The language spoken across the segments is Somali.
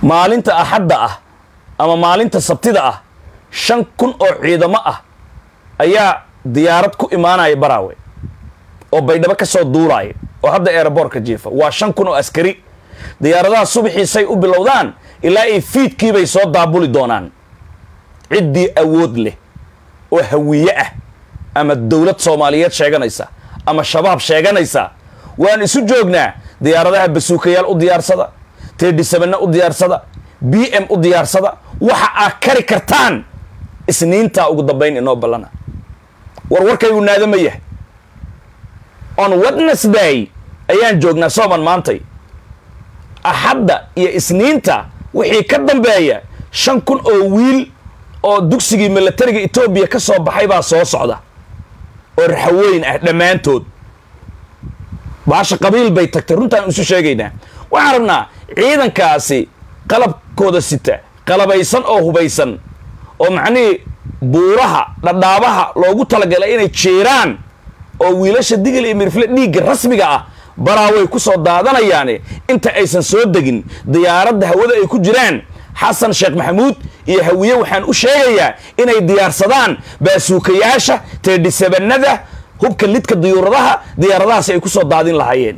maalinta axadda ah ama maalinta sabtida ah shan kun oo ciidamo ah ayaa diyaarad ku imaanaya baraawe oo baydhabo ka soo duulaaya oo hadda eeraboorka jiifa waa shan kun oo askari diyaaradaha subaxiisay u bilowdaan ilaa ay fiidkiibay soo daabuli doonaan ciddii awood leh oo hawiye ah ama dowlad soomaaliyeed sheeganaysa ama shabaab sheeganaysa waan isu joognaa diyaaradaha basuukayaal u diyaarsada teedhisabana u diyaarsada b m u diyaarsada waxa aad kari kartaan isniintaa ugu dambayn inoo ballana war warkaygu naadama yahay on wednesday ayaan joognaa sooman maantay axadda iyo isniinta wixii ka dambeeya shan kun oo wiil oo dugsigii milatariga etoobiya ka soo baxay baa soo socda oo raxaweyn ah dhammaantood baasha qabiil bay tagtay runtaan isu sheegaynaa waxaan rabnaa ciidankaasi qalabkooda sita qalabaysan oo hubaysan oo macnihii buuraha dhadhaabaha loogu talagalay inay jeeraan oo wiilasha digil iyo mirfle dhiigga rasmiga ah baraaway ku soo daadanayaane inta aysan soo degin diyaaradda hawada ay ku jiraan xasan sheekh maxamuud iyo hawiye waxaan u sheegayaa inay diyaarsadaan baasuukayaasha teedhisabanada hubka lidka diyuuradaha diyaaradahaasi ay ku soo daadin lahaayeen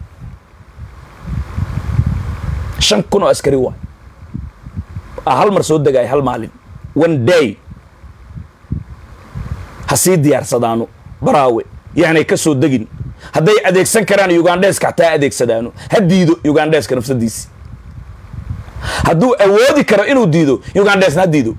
shan kun oo askari waay a hal mar soo degaay hal maalin one day ha sii diyaarsadaano baraawe yaanay ka soo degin hadday adeegsan karaan ugandheeska xataa adeegsadaano ha diido ugandheeska nafsadiisi hadduu awoodi karo inuu diido ugandheesna ha diido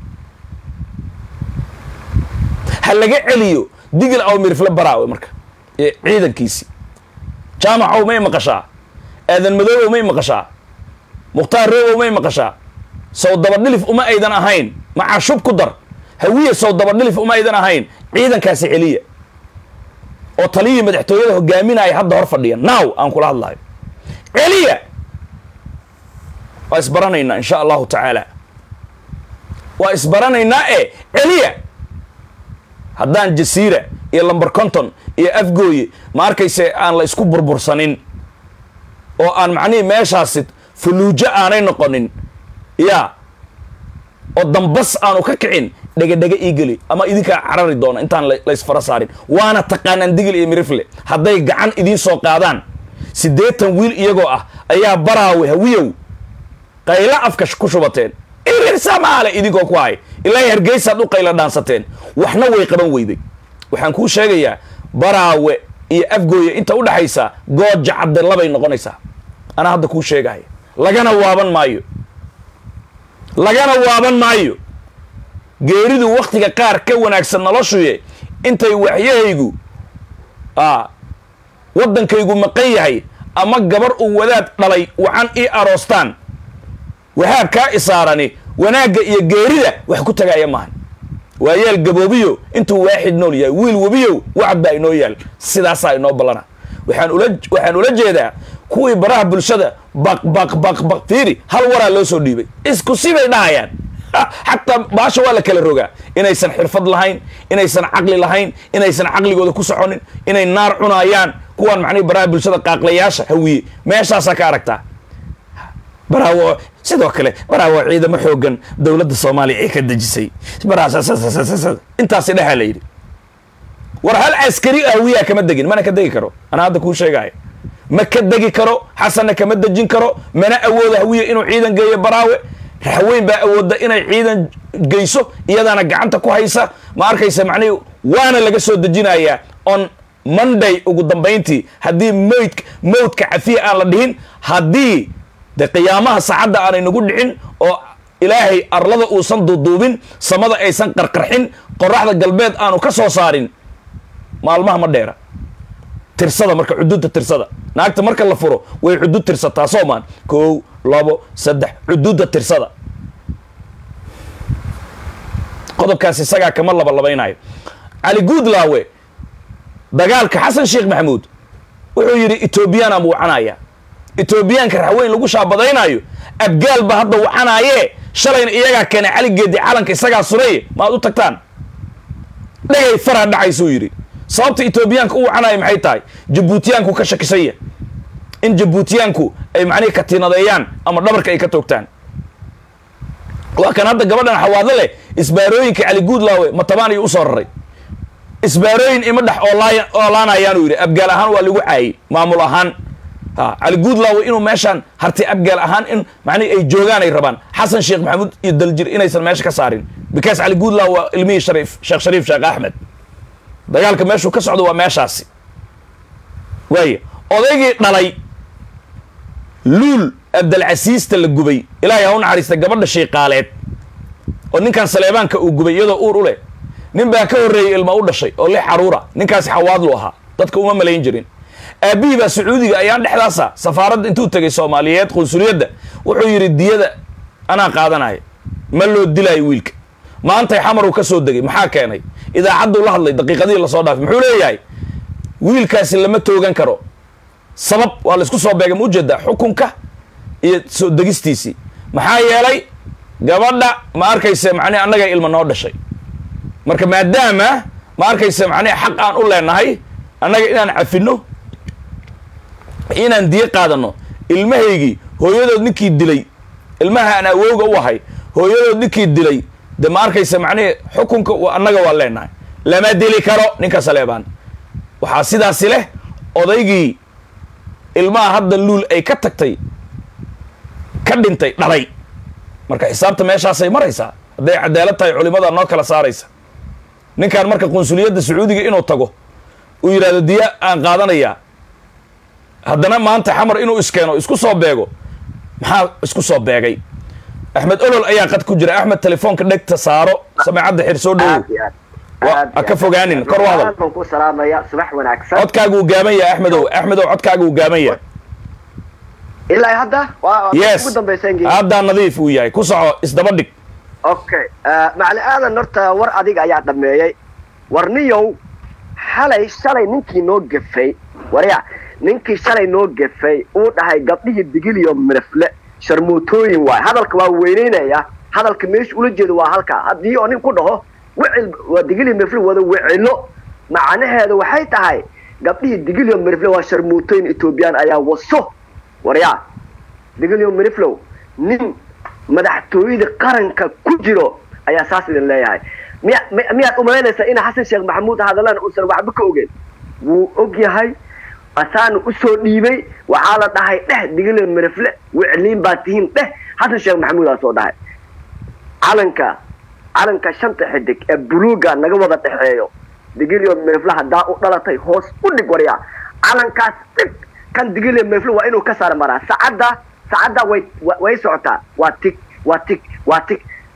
ha laga celiyo digil aw mirifle baraawe marka ee ciidankiisi jaamacow may maqashaa aadan madoobow may maqashaa mukhtaar roobow may maqashaa sow dabadhilif uma aydan ahayn macashub ku dar hawiye sow dabadhilif uma aydan ahayn ciidankaasi celiya oo taliyii madaxtooyada hogaaminaya hadda hor fadhiya now aan kula hadlayo celiya waa isbaranaynaa insha allahu tacaala waa isbaranaynaa ee celiya haddaan jasiira iyo lamber conton iyo afgooye ma arkayse aan la isku burbursanin oo aan macnihii meeshaasi fuluujo aanay noqonin ya oo dambas aanu ka kicin dhegedhege ii geli ama idinkaa carari doona intaan la isfara saarin waana taqaanaan digil iyo mirifle hadday gacan idiin soo qaadaan siddeetan wiil iyagoo ah ayaa baraawe hawiyow qaylo afka ku shubateen irir samaale idinkoo ku hay ilaahay hargeysaad u qaylo dhaansateen waxna way qaban weyday waxaan kuu sheegayaa baraawe iyo afgooye inta u dhaxaysa gooja cadde labay noqonaysaa anaa hadda kuu sheegaya lagana waaban maayo lagana waaban maayo geeridu wakhtiga qaar ka wanaagsan noloshuye intay waxyahaygu a waddankaygu maqan yahay ama gabar uu wadaad dhalay wacan ii aroostaan wahaab kaa isaarani wanaagga iyo geerida wax ku tagaaya maahan waa yaal gaboobiyo intuu waaxid nool yahay wiil webiyow wacad baa inoo yaal sidaasaa inoo ballana waxaan ula waxaan ula jeedaa kuwii baraha bulshada baq baq baq baq fiiri hal waraa loo soo dhiibay isku sibay dhahayaan xataa baasha waa la kala rogaa inaysan xirfad lahayn inaysan caqli lahayn inaysan caqligooda ku soconin inay naar cunaayaan kuwaan macnihi baraha bulshada qaaqlayaasha hawiye meeshaasaa ka aragtaa baraawo sidoo kale baraawo ciidamo xoogan dowladda soomaaliya ee ka dejisay intaasi dhexaa la yidhi war hal askari hawiyaa kama degin mana ka degi karo anaa hadda kuu sheegaayo ma ka degi karo xasanna kama dejin karo mana awooda hawiya inuu ciidan geeyo baraawe raxweyn baa awoodda inay ciidan geyso iyadaana gacanta ku haysa ma arkaysa macnihi waana laga soo dejinayaa on monday ugu dambayntii haddii mowd mowdka cafiya aan la dhihin haddii de qiyaamaha saacadda aanay nagu dhicin oo ilaahay arlada uusan duuduubin samada aysan qarqarxin qoraxda galbeed aanu ka soo saarin maalmaha ma dheera tirsada marka xuduudda tirsada naagta marka la furo way xuduud tirsataa soomaan kow labo saddex xuduudda tirsada qodobkaas isagaa kama labalabaynayo cali guudlaawe dagaalka xasan sheekh maxamuud wuxuu yidhi etoobiyaan aan wacanaya etoobiyaanka raxweyn lagu shaabadaynaayo abgaal ba hadda wacanaayee shalayna iyagaa keenay caligeedii calanka isagaa sureye maad u tagtaan dhegay faraa dhacaysuu yidhi sababta etoobiyaanka u wacanaaya maxay tahay jabuutiyaanku ka shakisanya in jabuutiyaanku ay macnihi katiinadeeyaan ama dhabarka ay ka toogtaan waa kan hadda gabadhan xawaado leh isbaarooyinka cali guudlaawe matabaan ayuu usoo raray isbaarooyin ima dhex oolaa oolaanayaanuu yidhi abgaal ahaan waa lagu caayey maamul ahaan ha cali guudlaawe inuu meeshaan hartay abgaal ahaan in macnihi ay joogaan ay rabaan xasan sheekh maxamuud iyo daljir inaysan meesha ka saarin because cali guudlaawe waa ilmihii shariif sheekh shariif sheekh axmed dagaalka meeshuu ka socdo waa meeshaasi waaya odaygii dhalay luul abdalcasiista la gubay ilaahay ha u naxariista gabadha shiiqaaleed oo ninkan saleebaanka uu gubay iyadoo uur u leh nin baa ka horreeyey ilma u dhashay oo lix xaruura ninkaasi xawaadlu ahaa dadka uma malayn jirin aabbihii baa sacuudiga ayaan dhexdaasa safaaradda intuu tegay soomaaliyeed qunsuliyadda wuxuu yidhi diyada anaa qaadanaya ma loo dilaayo wiilka maantay xamar uu ka soo degay maxaa keenay idaacadduu la hadlay daqiiqadihii lasoo dhaafay muxuu leeyahay wiilkaasi lama toogan karo sabab waa laysku soo beegay ma ujeedaa xukunka iyo soo degistiisii maxaa yeelay gabadha ma arkayse macnihi annaga ilma noo dhashay marka maadaama ma arkayse macnihi xaq aan u leenahay annaga inaan cafinno inaan diyo qaadano ilmahaygii hooyadood ninkii dilay ilmaha aan awowga u ahay hooyadood ninkii dilay de ma arkayse macnihi xukunka annaga waa leenahay lama dili karo ninka saleebaan waxaa sidaasi leh odaygii ilmaha hadda luul ay ka tagtay ka dhintay dhalay marka xisaabta meeshaasay maraysaa hadday cadaalad tahay culimada noo kala saaraysa ninkan marka qunsuliyadda sacuudiga inuu tago uu yidhahdo diya aan qaadanayaa haddana maanta xamar inuu iskeeno isku soo beego maxaa isku soo beegay axmed olol ayaa qad ku jira axmed telefoonka dhegta saaro sameecadda xir soo dhowow ha ka fogaanin kor u hadal ku salaamaya subax wanaagsan codkaagu uu gaaban yahay axmedow axmedow codkaagu uu gaaban yahay ilaa hadda waa yes ugu dambaysan haddaa nadiif uu yahay ku soco isdaba dhig okay macali aadan horta war adiga ayaa dhameeyey warniyow xalay shalay ninkii noo gefay warya ninkii shalay noo gefay uu dhahay gabdhihii digiliyo mirifle sharmuutooyin waay hadalka waa weyneynaya hadalka meesha ula jeedo waa halkaa haddii oo nin ku dhaho wicil waa digiliyo mirifle wada wicilo macnaheedu waxay tahay gabdhihii digiliyo mirifle waa sharmuutooyin etoobiyaan ayaa waso waryaa digiliyo miriflow nin madaxtooyada qaranka ku jiro ayaa saas idin leeyahay miya miyaad umalaynaysaa ina xasan sheekh maxamuud hadallaan uusan waxba ka ogeyn wuu og yahay asaana usoo dhiibay waxaa la dhahay dheh digiliyo mirifle wicliin baa tihiin dheh xasan sheekh maxamuud aa soo dhahay calanka calanka shanta xidig ee buluuga naga wada dhexeeyo digiliyo mirifle haddaa u dhalatay hoos u dhig waryaa calankaas dhig kan digiliyo mirifle waa inuu ka saar maraa saacadda saacadda way way socotaa waa tig waa tig waa tig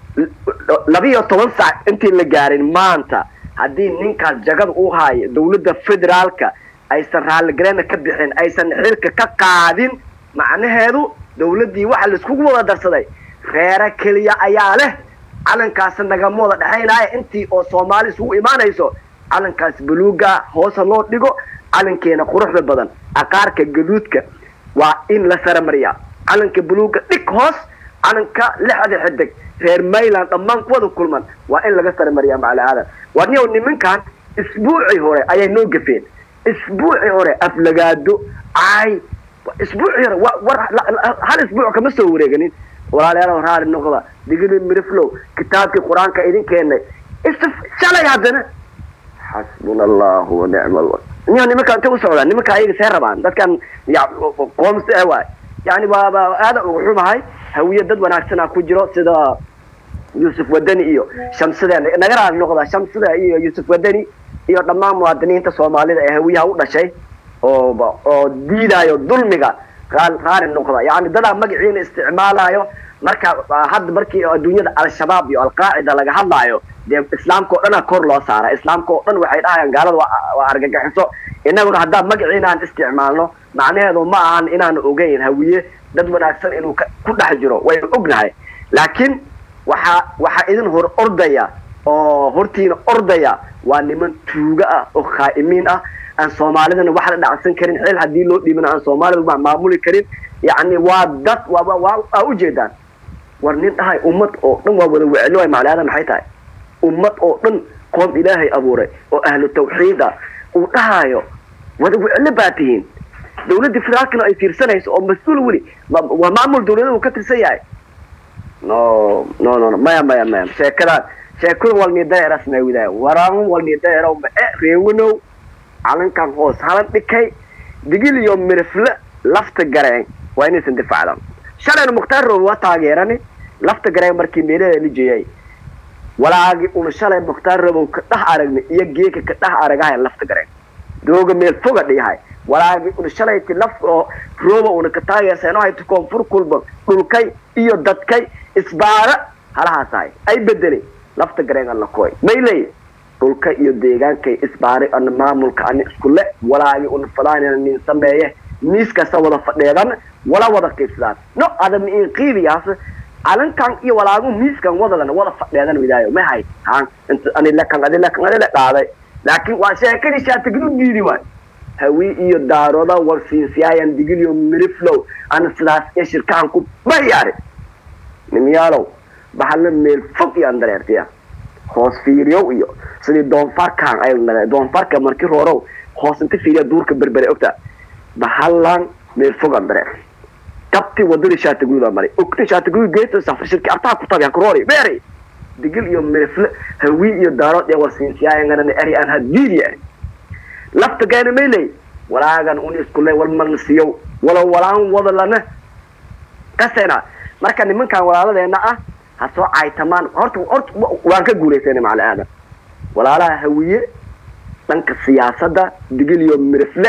labiyo toban saac intii la gaarin maanta haddii ninkaas jagada u haayo dawladda federaalka aysan raalligareena ka bixin aysan xilka ka qaadin macnaheedu dawladdii waxa laiskugu wada darsaday reere keliya ayaa leh calankaas nagama wada dhexaynaya intii oo soomaali isugu imaanayso calankaas buluuga hoosa loo dhigo calankeena quruxda badan aqaarka gaduudka waa in la saramariyaa calanka buluuga dhig hoos calanka lixda xidig reer mayland dhammaan kuwada kulman waa in laga saramariyaa macali aadan warniyow nimankan isbuucii hore ayay noo gafeen isbuucii hore aflagaado caay isbuucii hore war hal isbuuc kama soo wareeganin walaalayaal raali noqda digili miriflow kitaabkii qur-aanka idin keenay shalay haddana xasbuna allahu wa nicma alwakil niyo nimanka intay u socdaan nimanka ayaga see rabaan dadkan qoomse eh waay yani waaba aada ugu xumahay hawiye dad wanaagsanaa ku jiro sida yuusuf wadani iyo shamsida naga raali noqda shamsida iyo yuusuf wadani iyo dhammaan muwaadiniinta soomaalida ee hawiyaha u dhashay oo oo diidayo dulmiga raali noqda yani dadaa magaciina isticmaalayo marka hadda markii adduunyada al-shabaab iyo alqaacida laga hadlaayo dee islaamka o dhanaa kor loo saara islaamka oo dhan waxay dhahayaan gaalada waa argagaxiso inaguna haddaan magaciina aan isticmaalno macnaheedu ma ahan inaan ogeyn hawiye dad wanaagsan inuu ku dhex jiro waynu ognahay laakiin waxaa waxaa idin hor ordaya oo hortiina ordaya waa niman tuuga ah oo khaa'imiin ah aan soomaalidana wax la dhacsan karin xil haddii loo dhiibana aan soomaalida maamuli karin yacni waa dad waa ujeedaan war nin dhahay ummad oo dhan waa wada wecelo ay macnaada maxay tahay ummad oo dhan qoom ilaahay abuuray oo ahlu tawxiida uu dhahayo wada weclo baa tihiin dawladda federaalkana ay fiirsanayso oo mas-uul weli waa maamul dawlada uu ka tirsan yahay no no no no maya maya maya sheekadaan sheekada walnidaeras nawidaa waraan walnidaero ma e reewanow calankan hoos halan dhikay digil iyo mirifle lafta gareen waa inaysan difaacdan shalayna mukhtaar roob waa taageerani lafta gareen markii meelada la jeeyay walaagi una shalay mukhtaar roobow ka dhex aragnay iyo geeka ka dhex aragahay lafta gareen dooga meel foga dhiyahay walaagi una shalayti laf oo rooba una ka taageerseen hayto koonfur kulba dhulkay iyo dadkay isbaara halahaasahay ay bedelay lafta gareen alla kooy mayley dhulka iyo deegaankay isbaaray ana maamulka ani iskule walaagi una falaanina nin sameeye miis kasta wada fadheedan wala wada qiibsadaan no adama in qiibiyaas calankan iyo walaagu miiskan wadadan wada fadheedan widaayo ma hay haan inta ani lekan adi lekan adi le dhaaday laakiin waa sheekadii shaatiglu diidi waay hawi iyo daaroda war siisiyaayan digiliyo miriflow ana sidaas ee shirkahan ku bayaari nimyaalow bahalla meel fog iyo andareertiya hoos fiiriyow iyo sidii doonfarkan ay doonfarka markii roorow hoos inta fiiriya duurka berbere ogta bahallan meel fog andareer kabti wadadii shaatiguuda maray ogta shaatiguud geeto safar shirki artaa ku tabi hakuroori beeri digil iyo mirifle hawi iyo daarood ee war siisiyaayanganana eri aan hadiidi eri lafta gaana mayley walaagan un iskule wal malnasiyow wala walaan wadalana kasena marka nimankan walaaladeena ah ha soo caytamaan horta horta waan ka guulaysana macali aadan walaalaha hawiye dhanka siyaasadda digil iyo mirifle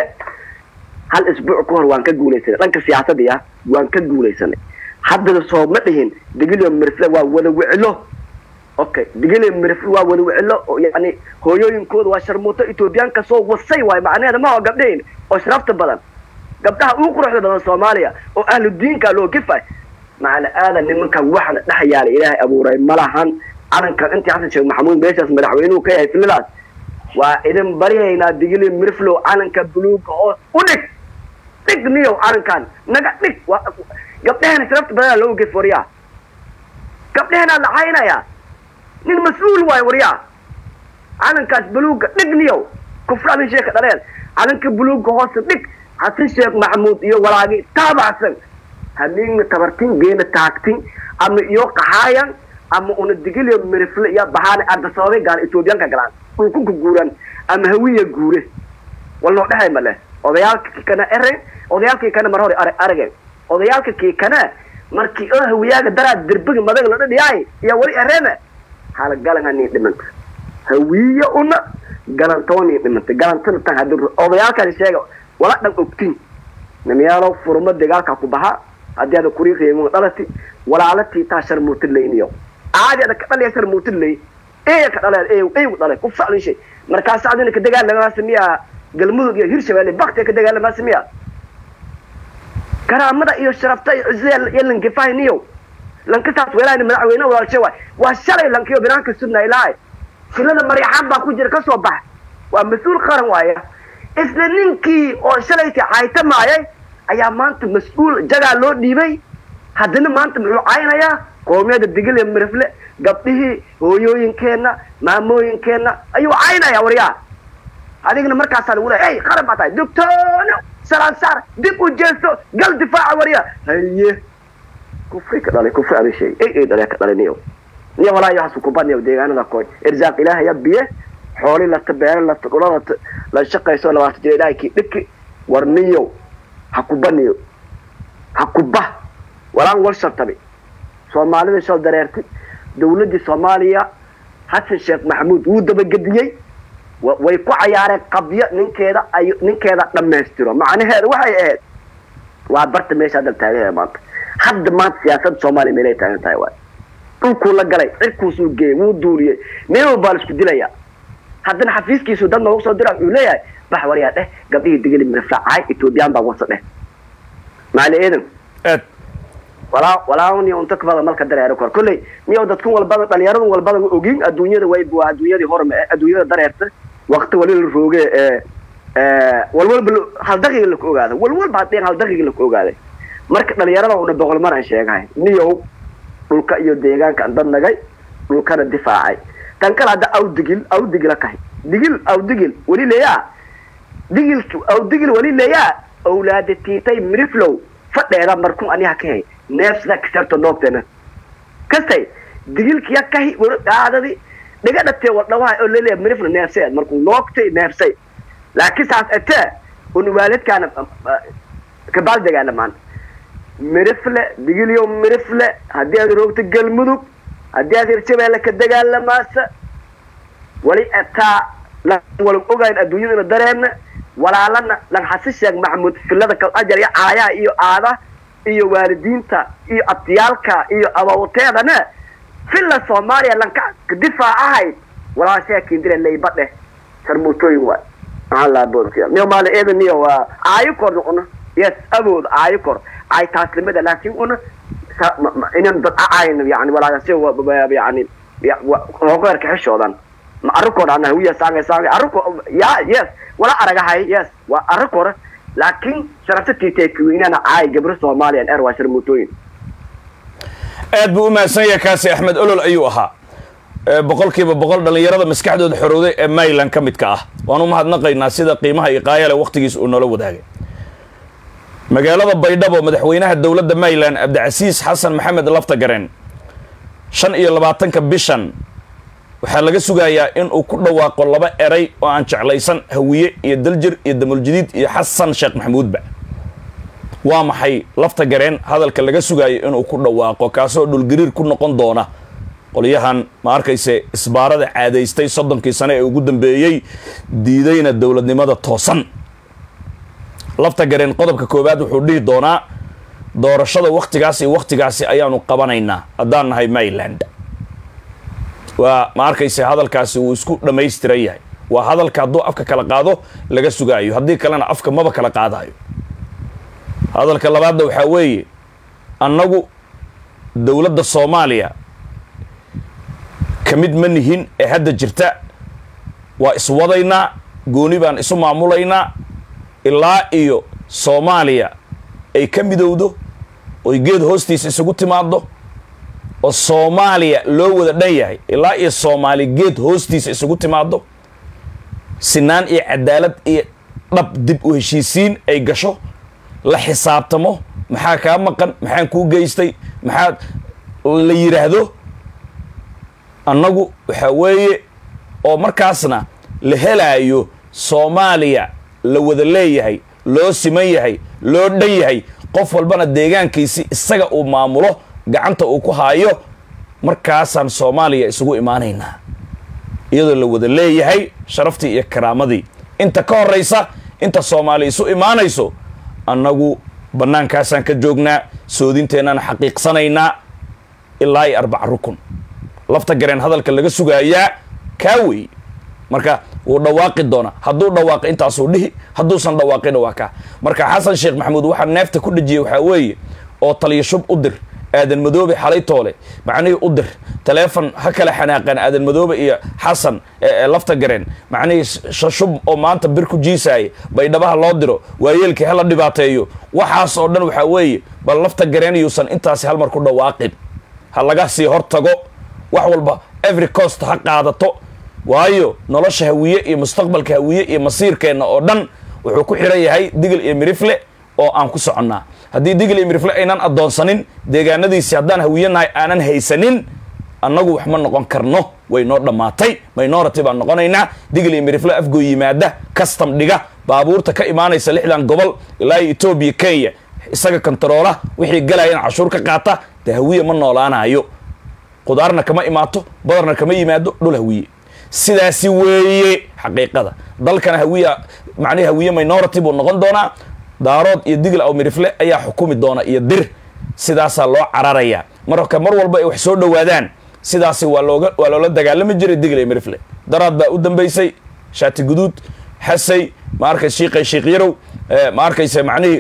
hal isbuuc ka hor waan ka guulaysanay dhanka siyaasadii ah waan ka guulaysanay haddana soo ma dhihin digil iyo mirifle waa wada wicilo okay digil iyo mirifle waa wada wicilo oo yani hooyooyinkooda waa sharmuuto etoobiyaanka soo wasay waayo macnaheeda ma oo gabdhahin oo sharafta badan gabdhaha ugu quruxda badan soomaaliya oo ahlu diinka loo gifay macala aadan nimankan waxna dhex yaalay ilaahay abuuray malahan calankan intii xasan sheekh maxamuud meeshaas madaxweynuhu ka yahay filidaas waa idin baryaynaa digili mirflow calanka buluuga hoos u dhig dhig niyow calankan naga dhig gabdhahena sharafta badanaa loo gef waryaa gabdhahenaa la caynaya nin mas-uul waayo waryaa calankaas buluuga dhig niyow kufraadin sheeka dhaleen calanka buluuga hoosa dhig xasan sheekh maxamuud iyo walaagi taabacsan hamiigna tabartin geena taagtin ama iyo qaxaayan ama una digiliyo mirifle iyo bahaana ardasoobay gaan etoobiyaanka galaan dhulkunka guuran ama hawiya guure walnoo dhexay male odayaalka kii kana ere odayaalkii kana mar hore arageen odayaalka kii kana markii oo hawiyaaga daraad derbiga madaga la dhadhiyaay iyo weli ereena hala galanga nii dhimanta hawiya una galantoa nii dhimanta galantana tan hadi odayaalkaasi sheega wala dhan ogtin nimiyaalow furmo dagaalka ku baha haddii ada kuri reemin dhalati walaalatii taa sharmuutillayniyo caadi ada ka dhalaya sharmuutillay eya ka dhalay ey eygu dhalay ku faclin shay markaas adina ka dagaalamaasa miya galmudug iyo hirshabeelle bakti ka dagaalamaasa miya karaamada iyo sharafta iyo cizada iyo lankifahniyo lankasaas weelaani madaxweyne walaalshe waay waa shalay lankiyo binaanka sudna ilaahay silada maryaxaan baa ku jira ka soo bax waa mas-uul qaran waaya isla ninkii oo shalaytii caytamaayay ayaa maanta mas-uul jagaa loo dhiibay haddana maanta muxuu caynayaa qoomiyada digil iyo mirifle gabdhihii hooyooyinkeenna maamooyinkeenna ayuu caynaya waryaa adigna markaasaa lagu leey ey qaran baa tahay doctoono salaan saar dib u jeesto gal difaaca waryaa haye kufri ka dhalay kufri adin sheegay ey ey dhalee ka dhalay niyo niyo walaa iyo hasu kubaniyo deegaanada koy irsaaq ilaahaya biye xooli lata beere lata dhulo lata la shaqayso labaatan jira ilaahay kii dhiki war niyo ha kubaniyo ha kuba walaan wal shartabi soomaalida shal dareertay dawladdii soomaaliya xasan sheekh maxamuud wuu dabagediyey way ku cayaareen qabyo ninkeeda ay ninkeeda dhammaystiro macnaheeda waxay ahayd waa barta meesha hadda taagan maanta hadda maanta siyaasadda soomaaliya meelay taagan tahay waay dhulkuu la galay cirkuusuu geeyey wuu duuliyey meel walbaa la isku dilaya haddana xafiiskiisu dad noogu soo dira wuxuu leeyahay bax waryaa dheh gabdhihii digili mirafacay etoobiyaan baa wasa dheh maali eedan aad walaa walaa niyo unta kabada malka dareero kor kolley niyo dadkan walbada dhalinyaradu walbada ogin adduunyada way waa adduunyadii horme adduunyada dareerta waqti wali la rooge ee walwalba hal daqiiqa laku ogaada walwalba haddeen hal daqiiqa laku ogaaday marka dhalinyarada una boqol mar aan sheegahay niyow dhulka iyo deegaanka dad nagay dhulkana difaacay tan kale hadda aw digil aw digila kahay digil aw digil weli leeyaa digil aw digil weli leeyaa awlaada tiitay miriflow fadheeda markun aniha ka hay neefsida kasarto noogteena kastay digilkiya kahi waro dhaadadi dhiga dhatee wardhawaha oo leleeya mirifna neefsay markuu noogtay neefsay laakiin saas atee un waalidkaana kabaal dagaalamaan mirifle digilyo mirifle haddii aad roogto galmudug haddii aad hirshabeelle ka dagaalamaasa wali ataa wala ogayn adduunyadana dareemna walaalana lan xasi sheeg maxamuud filada kal ajar iyo caayaha iyo aada iyo waalidiinta iyo abtiyaalka iyo abawteedana filla soomaaliya lanka difaacahayd walaashaa kindira leybadhe sarmuutooyin waay maxaa laa boodkiya miyo maali eedan niyo waa aayo kor noqono yes awood aayo kor ay taaslimada laakiin una inan dad acayn yani walaagasi yani hogeerka xishoodan ma arrinkood ana hawiya saangay saangay arrinko ya yes wala aragahay yes waa arrinkore laakiin sharafta tiiteekiweynana caay gabro soomaaliyan er waa sharmuutooyin aad buu u mahadsan yahay kaasi axmed olol ayuu ahaa boqol kiiba boqol dhallinyarada maskaxdooda xorowday ee mayland ka midka ah waan u mahadnaqaynaa sida qiimaha iyo qaayale wakhtigiis uu noola wadaagay magaalada baydhabo madaxweynaha dowladda mayland cabdicasiis xasan maxamed laftagareen shan iyo labaatanka bishan waxaa laga sugayaa in uu ku dhawaaqo laba eray oo aan jeclaysan hawiye iyo daljir iyo damuljadiid iyo xasan sheekh maxamuudba waa maxay lafta gareen hadalka laga sugaayo inuu ku dhawaaqo kaasoo dhulgariir ku noqon doona qolyahan ma arkayse isbaarada caadaystay soddonkii sane ee ugu dambeeyey diidayna dowladnimada toosan lafta gareen qodobka koowaad wuxuu dhihi doonaa doorashada wakhtigaas iyo wakhtigaasi ayaanu qabanaynaa haddaan nahay mayland waa ma arkayse hadalkaasi wuu isku dhammaystiran yahay waa hadalka hadduu afka kala qaado laga sugaayo haddii kalena afka maba kala qaadayo hadalka labaadna waxaa weeye annagu dowladda soomaaliya ka mid ma nihin ee hadda jirta waa iswadaynaa gooni baan isu maamulaynaa ilaa iyo soomaaliya ay ka midowdo oy geed hoostiisa isugu timaaddo oo soomaaliya loo wada dhan yahay ilaa iyo soomaali geed hoostiisa isugu timaaddo sinaan iyo cadaalad iyo dhab dib u heshiisiin ay gasho la xisaabtamo maxaa kaa maqan maxaan kuu geystay maxaa la yidhaahdo annagu waxaa weeye oo markaasna la helaayo soomaaliya la wada leeyahay loo siman yahay loo dhan yahay qof walbana deegaankiisi isaga uu maamulo gacanta uu ku haayo markaasaan soomaaliya isugu imaanaynaa iyadoo la wada leeyahay sharaftii iyo karaamadii inta ka horraysa inta soomaaliya isu imaanayso annagu bannaankaasaan ka joognaa soodinteennaan xaqiiqsanaynaa ilaa iyo arbaca rukun lafta gareen hadalka laga sugaayaa kaa wey marka wuu dhawaaqi doonaa hadduu dhawaaqi intaasuu dhihi hadduusan dhawaaqina waa kaa marka xasan sheekh maxamuud waxaa neefta ku dhejiyey waxaa weeye oo taliya shub u dir aadan madoobe xalay toole macnihii u dir taleefon ha kala xanaaqeen aadan madoobe iyo xasan lafta gareen macnihii shashub oo maanta bir ku jiisaaya baydhabaha loo diro waayeelkii hala dhibaateeyo waxaas oo dhan waxaa weeye bal lafta gareen yuusan intaasi halmar ku dhawaaqin ha laga sii hor tago wax walba every cost ha qaadato waayo nolosha hawiye iyo mustaqbalka hawiye iyo masiirkeenna oo dhan wuxuu ku xiran yahay digil iyo mirifle oo aan ku soconnaa haddii digil iyo mirifle aynan addoonsanin deegaanadiisi haddaan hawiye nahay aanan haysanin annagu wax ma noqon karno way noo dhammaatay minority baan noqonaynaa digil iyo mirifle afgoo yimaada custom dhiga baabuurta ka imaanaysa lixdan gobol ilaa iyo etoobiya kenya isaga kontaroola wixii galayan cashuur ka qaata dee hawiye ma noolaanayo qudaarna kama imaato badarna kama yimaado dhul hawiye sidaasi weeye xaqiiqada dalkana hawiya macnihi hawiye minority buu noqon doonaa daarood iyo digil aw mirifle ayaa xukumi doona iyo dir sidaasaa loo cararayaa marka mar walba ay wax soo dhowaadaan sidaasi waa looga waa loola dagaalami jiray digil iyo mirifle daraad baa u dambaysay shaati guduud xasay ma arkay shiiqay shiiq yarow ma arkayse macnihii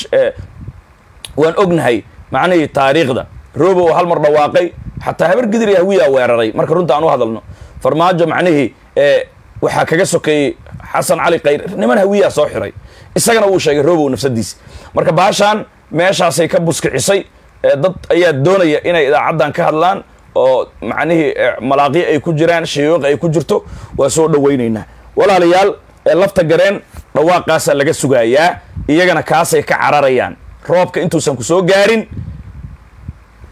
waan ognahay macnihii taariikhda robo oo hal mar dhawaaqay xataa habar gidir iyo hawiyaa weeraray marka runta aan u hadalno farmaajo macnihii waxaa kaga sokeeyey xasan cali kayr niman hawiyaa soo xiray isagana wuu sheegay robow nafsadiisi marka baashaan meeshaasay ka buskicisay dad ayaa doonaya inay idaacaddan ka hadlaan oo macnihii malaaqyo ay ku jiraan shayooq ay ku jirto waa soo dhawaynaynaa walaalayaal lafta gareen dhawaaqaasaa laga sugayaa iyagana kaasay ka cararayaan roobka intuusan ku soo gaarin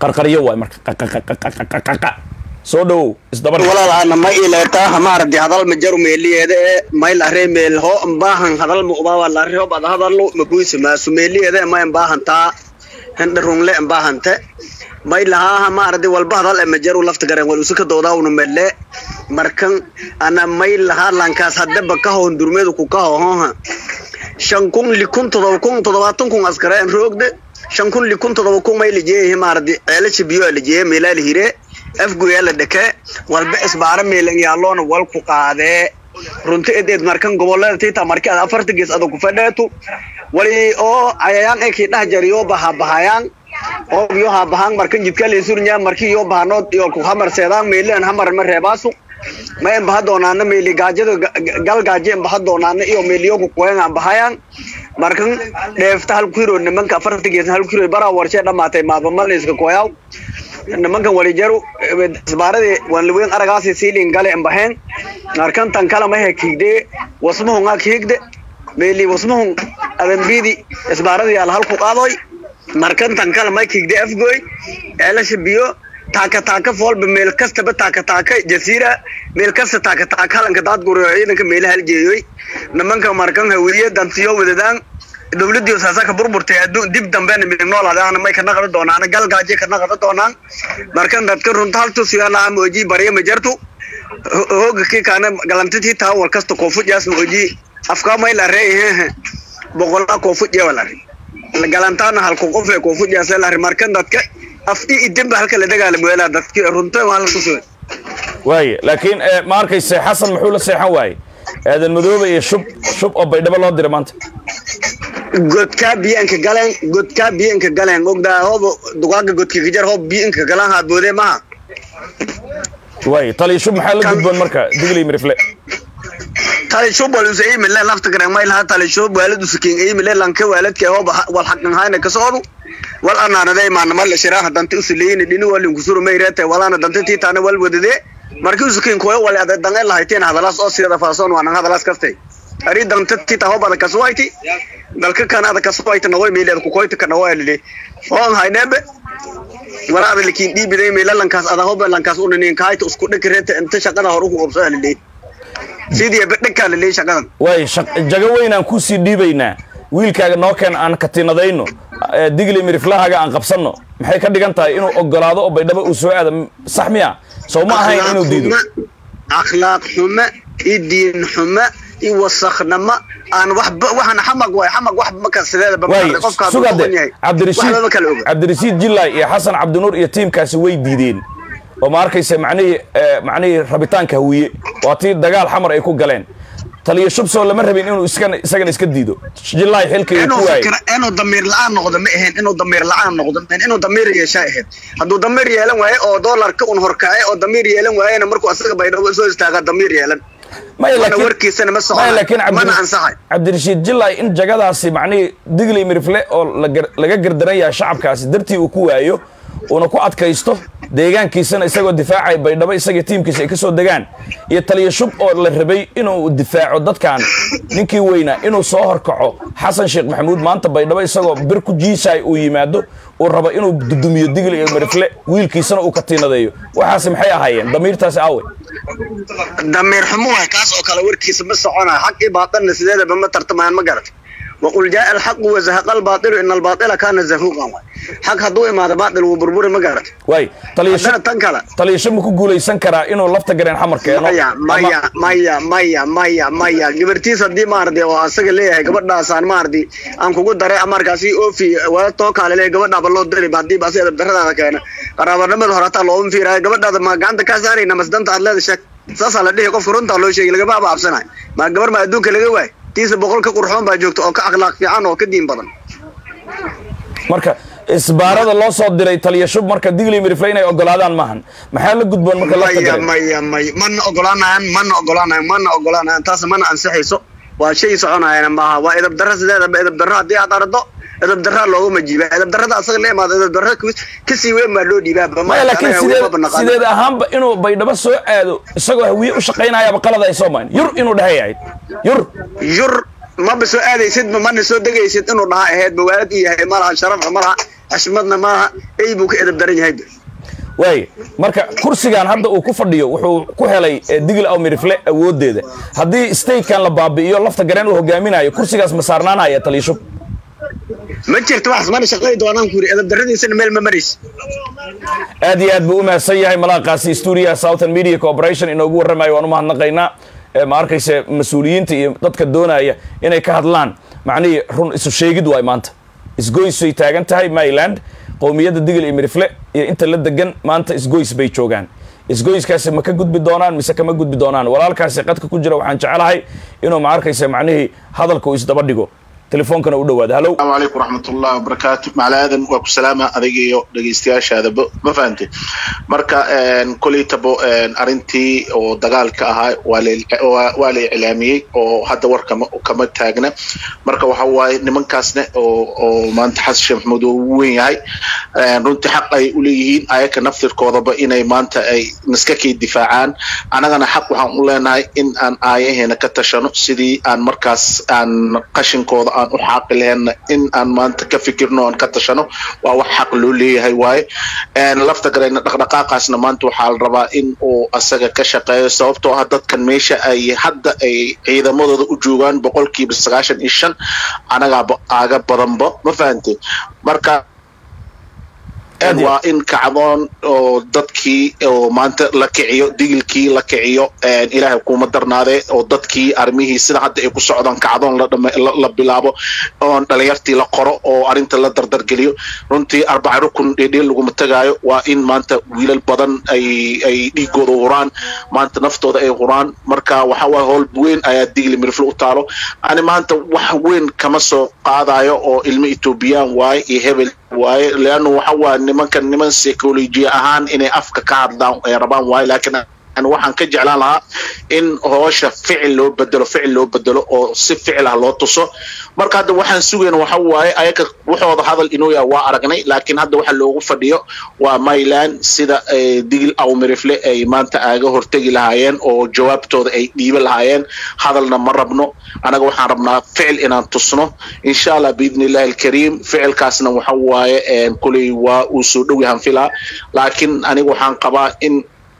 qarqaryo waay marka qaqaqaqaqaqaqa soo dhowow isdaba dhig. walaalaana ma ileetaa hamaardi hadal ma jaru meeliyeeda ee mayl aree meel ho mbaahan hadal ma ubaawa lari ho bad hadallo ma buysi maasu meeliyeeda ma mbaahantaa hindha rungle mbaahante may lahaa hamaardi walba hadal e ma jaru lafta garen wal usika doodaawnu melle markan ana may lahaa lankaas hadaba ka hoon durmeedu ku ka hohoha shan kun likun todoba kun todobaatan kun askareen roogde shan kun likun todoba kun may lijeeyahi maardi ceelasha biyo lijeeye meelaa lihire afgoyaa la dheke walba isbaara meelan yaalloona wal ku qaadee runti edeed markan gobolada tiita marki ad afarta gees ada ku fadheetu wali oo cayayaan ekii dhah jariyo bahabahayaan oo yo habahaan markan jidka leesurnya marki yo bahanood iyo ku hamar seedaan meelan hamar ma reebaasu ma en baha doonaana meeli gaajada gal gaaje en baha doonaana iyo meeliyo ku qoyan aan bahayaan markan dheefta hal kiro nimanka afarta gees hal kiro bara warshe dhamaatay maaba malayska qoyaw nimankan walijaru isbaaradii wanliweyn aragaasi siilin gale embaheen markan tan kala mahe kiigde wasmahun ak hiigde meeli wasmahun adambidi isbaaradii al halku qaadoy markan tan kala may kiigde afgoy eelasha biyo taaka taaka foolba meel kastaba taaka taaka jasiira meel kasta taaka taaka halanka daad guriyo ciidanka meelaha haljeeyoy nimanka markan hawiye dantiyo wadadaan dowladii saasaka burburtay adduun dib dambena midig noolaadaan may kana qada doonaan galgaaje kana qada doonaan markan dadka runta haltu siyana mooji bariya majartu hooga ki kana galantitii taa wal kasta koofud yaas mooji afka may la reey boqolaa koofud ya wala galantaana halku qof ee koofud yaas la markan dadka af i idinba halka la dagaalamo weelaa dadka runta waa halku soo waaye laakiin eh, ma arkayse xasan muxuu la seexan waaye aadan madoobe iyo shub shub oo baydhabo loo diray maanta godkaa biyanka galeen godkaa biyanka galeen ogdaa hoob dugaaga godka kajar hoob biyanka galaan haadboodee maha waaye taliya shub maxaa la gudboon marka digley mirifle tali shub wal usa imile lafta garen may laha tali shub waalad usakin imile lanka waaladka hoob wal xaqan hayna kasoodu wal anaanade maanama la shiraaha dante usuleyni dhini walin kusuru mayreete walaana dante tiitaana wal wadade markii usakin koyo wal ade dange lahayteen hadalaas oo siyada faasoon waanan hadalaas kastay ari dante tiita hoob ada kasuwayti dalka kan ada kasuwayti nagoy meeleed kukoyti ka nagoy lili foon haynebe wala ada likin dhiibiday meela lankaas ada hoob lankaas unanin kaayta isku dhakirete inta shaqada hore ku qabsada lili sidii bedhaka lili shaqadan waaye shaq- jago weyn aan kusii dhiibaynaa wiilkaaga noo keen aan katinadayno eh, digley miriflahaaga aan qabsanno maxay ka dhigan tahay inuu ogolaado oo baydhabo uu soo aado M- sax miya sow ma ahayn inuu diido akhlaaq xumo iyo diin xumo iyo wasakhnimo aan waxba waxaan xamag waay xamag wax maka sideedaba waaye maaragtay, qofka hadduu sugade doqon yahay cabdirashiid waxba ma kala oga cabdirashiid jillaay iyo xasan cabdinuur iyo tiimkaasi way diideen oo ma arkaysa macnihii eh, macnihii rabitaanka hawiye waa tii dagaal xamar ay ku galeen taliya shubsoo lama rabin inuu iskan isagana iska diido jillaay xilkii uu inuu ku waayey fikra inuu damiir la-aan noqdo ma ahayn inuu damiir la-aan noqdo ma ahayn inuu damiir yeeshaa ahayd hadduu damiir yeelan waaye oo doolarka un horkacay oo damiir yeelan waayena markuu asaga baydhabo soo istaagaa damiir yeelan maya Mana laakiin- warkiisana ma soconayo, maya laakiin mana Cabdir- ansaxayo. cabdirashiid jillaay in jagadaasi macnihii digley mirifle oo la gar- laga gardaran yahay shacabkaasi dartii uu ku waayo uuna ku adkaysto deegaankiisana isagoo difaacaya baydhabo isagii tiimkiisa ay ka soo degaan iyo taliya shub oo la rabay inuu difaaco dadkan ninkii weynaa inuu soo horkaco xasan sheekh maxamuud maanta baydhabo isagoo bir ku jiisaay uu yimaado uu rabo inuu dudumiyo digley iyo mirifle wiilkiisana uu katiinadeeyo waxaasi maxay ahaayeen damiirtaasi awe damiir xumo waay kaas oo kale warkiisa ma soconayo xaq iyo baatilna sideedaba ma tartamayaan ma garat waqul jaa alxaqu wazahaqa albaatilu ina albaatila kaana zahuuqan waay xaq hadduu imaado baatil wuu burburi ma garat waay taliya haddana shub tan kale taliya shub ma ku guulaysan karaa inuu lafta gareen xamar keeno maya ama- maya maya maya maya maya gabartiis haddii maaragtay oo asaga leeyahay gabadhaasaan maaragtay aan kugu daray markaasi oofi wala too kaale leeyahay gabadhaaba loo diri haddii baasi edab daradaada keena qaraabanimada hore hataa looma fiiraayo gabadhaada ma gacanta kaa saarayna masdanta aad leeda sheeg saasaa la dhihi qofka runtaa loo sheegay lagama abaabsanayo ma gabar ma adduunka laga waay tiisa boqol ka qurxoon baa joogta oo ka akhlaaq fiican oo ka diin badan marka isbaarada loo soo diray taliya shub marka digley mirifle inay ogolaadaan maahan maxaa la gudboon marka lafta maya gareen maya maya mana ogolaanayan mana ogolaanayan mana ogolaanayan taas mana ansixayso waa shay soconayana maaha waa edab darra sideedaba edab darra haddii aad aragto edab darra looguma jiiba edab darrada asaga la imaado edab darra kasii weyn baa loo dhiibaa maya laakiin sideed sideed ahaanba inuu baydhabo soo aado isagoo hawiye u shaqaynayaaba qalad ay soo mayn yur inuu dhahay ahayd yur yur maba soo aadaysid mana soo degaysid inuu dhaha ahayd bawaalad u yahay malaha sharaf malaha xashmadna maaha ey buu ka edab daran yahay waay marka kursigan hadda uu ku fadhiyo wuxuu ku helay eh, digil aw mirifle awoodeeda haddii statekan la baabi'iyo lafta gareen uu hogaaminayo kursigaas ma saarnaanaya taliisho ma jirto wax mana shaqay doonaan ku yiri edab daradiisana meel ma maraysa aad iyo aad buu u mahadsan yahay malaaqaasi stuudiyaha southern media corporation inoogu warramayo waan u mahadnaqaynaa Eh, ma arkayse mas-uuliyiinta iyo dadka doonaya inay ka hadlaan macnihii run isu sheegid waay maanta isgoys bay taagan tahay maryland qowmiyadda digil iyo mirifle iyo inta la degan maanta isgoys bay joogaan isgoyskaasi ma ka gudbi doonaan mise kama gudbi doonaan walaalkaasi qadka ku jira waxaan jecelahay inuu ma arkayse macnihii hadalka uu isdaba dhigo telefoonkana u dhawaada hallow السلام عليكم ورحمة الله وبركاته مع الآذن وكو سلامة أذيقيو دقيستياش هذا ما فهمتي مركا كلي تبو أرنتي أو دقال كأها والي إعلامي أو هذا ور كما كما تاجنا مركا وحواي نمن كاسنا أو أو ما أنت حس شيخ محمود وين هاي runti xaq ay u leeyihiin ayaka naftirkoodaba inay maanta ay niskakii difaacaan annagana xaq waxaan u leenahay in aan aayaheena ka tashano sidii aan markaas aan qashinkooda aan u xaaqi laheena in aan maanta ka fikirno aan ka tashano waa wax xaq loo leeyahay waaye lafta garayna dhaqdhaqaaqaasna maanta waxaa la rabaa in uu asaga ka shaqeeyo sababtoo ah dadkan meesha ay hadda ay ciidamadooda u joogaan boqolkiiba sagaashan iyo shan anagaaba aaga badanba ma fahantay marka Aad iyo waa in kacdoon oo dadkii oo maanta la kiciyo digilkii la kiciyo ilaahay kuma darnaade oo dadkii armihii sida hadda ay ku socdaan kacdoon la dhame- la- la bilaabo oon dhalinyartii la qoro oo arrinta la dardargeliyo runtii arbaca rukun dhedheel laguma tagaayo waa in maanta wiilal badan ay ay dhiigooda huraan maanta naftooda ay huraan marka waxa waaye howl weyn ayaa digli mirifle u taalo ani maanta wax weyn kama soo qaadayo oo ilmo etoobiyaan waaye iyo hebel waaye leanna waxa waa nimankan niman psychology ahaan inay afka ka hadlaan ay rabaan waaye laakiin ani waxaan ka jeclaan lahaa in hoosha ficil loo bedelo ficil loo bedelo oo si ficil ah loo tuso marka hadda waxaan sugayna waxa waaye ayaga waxooda hadal inuu yahay waa aragnay laakiin hadda waxa loogu fadhiyo waa mayland sida eh, digil aw mirifle ay maanta aaga hortegi lahaayeen oo jawaabtooda ay dhiiba lahaayeen hadalna ma rabno anaga waxaan rabnaa ficil inaan tusno insha allah biidni illahi alkariim ficilkaasna waxa waaye eh, kuley waa uu soo dhow yahan filaa laakiin aniga waxaan qabaa in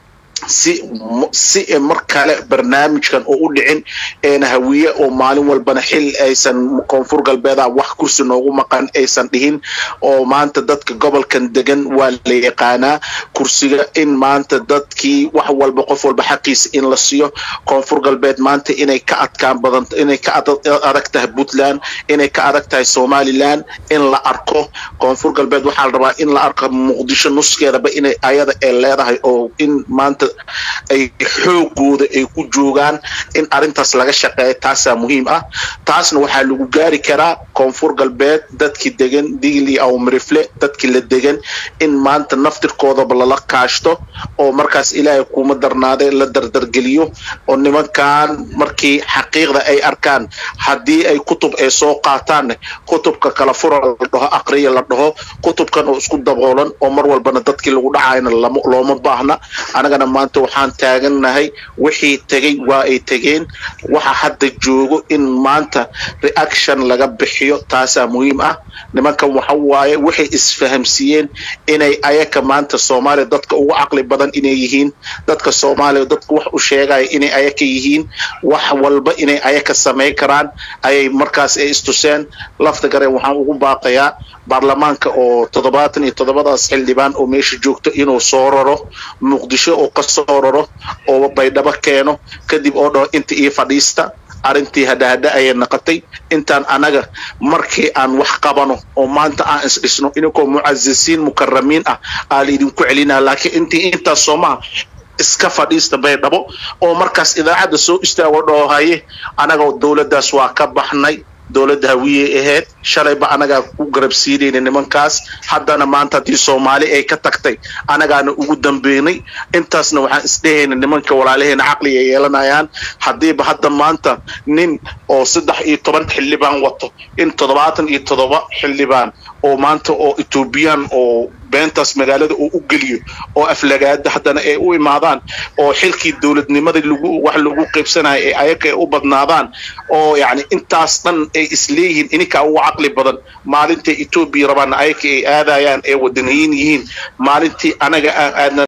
si si mar kale barnaamijkan oo u dhicin eena hawiye oo maalin walbana xil aysan koonfur galbeeda wax kursi noogu maqan aysan dhihin oo maanta dadka gobolkan degan waa la yaqaanaa kursiga in maanta dadkii wax walba qof walba xaqiisa in la siiyo koonfur galbeed maanta inay ka adkaan badan inay ka ad- adag tahay puntland inay ka adag tahay somaliland in la arko koonfur galbeed waxaa la rabaa in la arko muqdisho nuskeedaba inay ayada ay leedahay oo in maanta ay xoogooda ay ku joogaan in arrintaas laga shaqeeyo taasaa muhiim ah taasna waxaa lagu gaari karaa koonfur galbeed dadkii degan digli aw mirifle dadkii la degan in maanta naftirkoodaba lala kaashto oo markaas ilaahay kuma darnaade la dardargeliyo oo nimankan markii xaqiiqda ay arkaan haddii ay kutub ay soo qaataanne kutubka kala fura la dhaho aqriya la dhaho kutubkan oo isku daboolan oo mar walbana dadkii lagu dhacayna lama looma baahna anagana maanta waxaan taagannahay wixii tegey waa ay tegeen waxa hadda joogo in maanta reaction laga bixiyo taasaa muhiim ah nimankan waxa waaye waxay isfahamsiiyeen inay ayaka maanta soomaaliya dadka ugu caqli badan inay yihiin dadka soomaaliya dadka wax u sheegaya inay ayaka yihiin wax walba inay ayaka samayn karaan ayay markaas ay istuseen lafta gareen waxaan ugu baaqayaa baarlamaanka oo toddobaatan iyo toddobadaas xildhibaan oo meesha joogto inuu soo raro muqdisho oo ka soo raro oo baydhabo keeno kadib oo dhaho inta iyo fadhiista arrintii hadhahadha ayay naqotay intaan anaga markii aan wax qabano oo maanta aan isdhisno ininkoo mucazisiin mukaramiin ah aa laidinku celinaa laakiin intii intaas soomaha iska fadhiista baydhabo oo markaas idaacadda soo istaago dhaho haye anaga dowladdaas waa ka baxnay dowladda hawiyey ahayd shalayba anagaa ku garabsiinayna nimankaas haddana maanta haddii soomaali ay ka tagtay anagaana ugu dambeynay intaasna waxaan isdhehayna nimanka walaalaheena caqliga ay yeelanayaan haddiiba hadda maanta nin oo saddex iyo toban xildhibaan wato in toddobaatan iyo toddoba xildhibaan oo maanta oo etoobiyaan oo beentaas magaalada uu u geliyo oo aflagaada haddana ay u imaadaan oo xilkii dowladnimada lagu wax lagu qaybsanayo ee ayaga ay u badnaadaan oo yacni intaas dhan ay isleeyihiin ininkaa ugu caqli badan maalintay etoobiya rabaan ayaga ay aadayaan ee wadaniyiin yihiin maalintii anaga aan aadna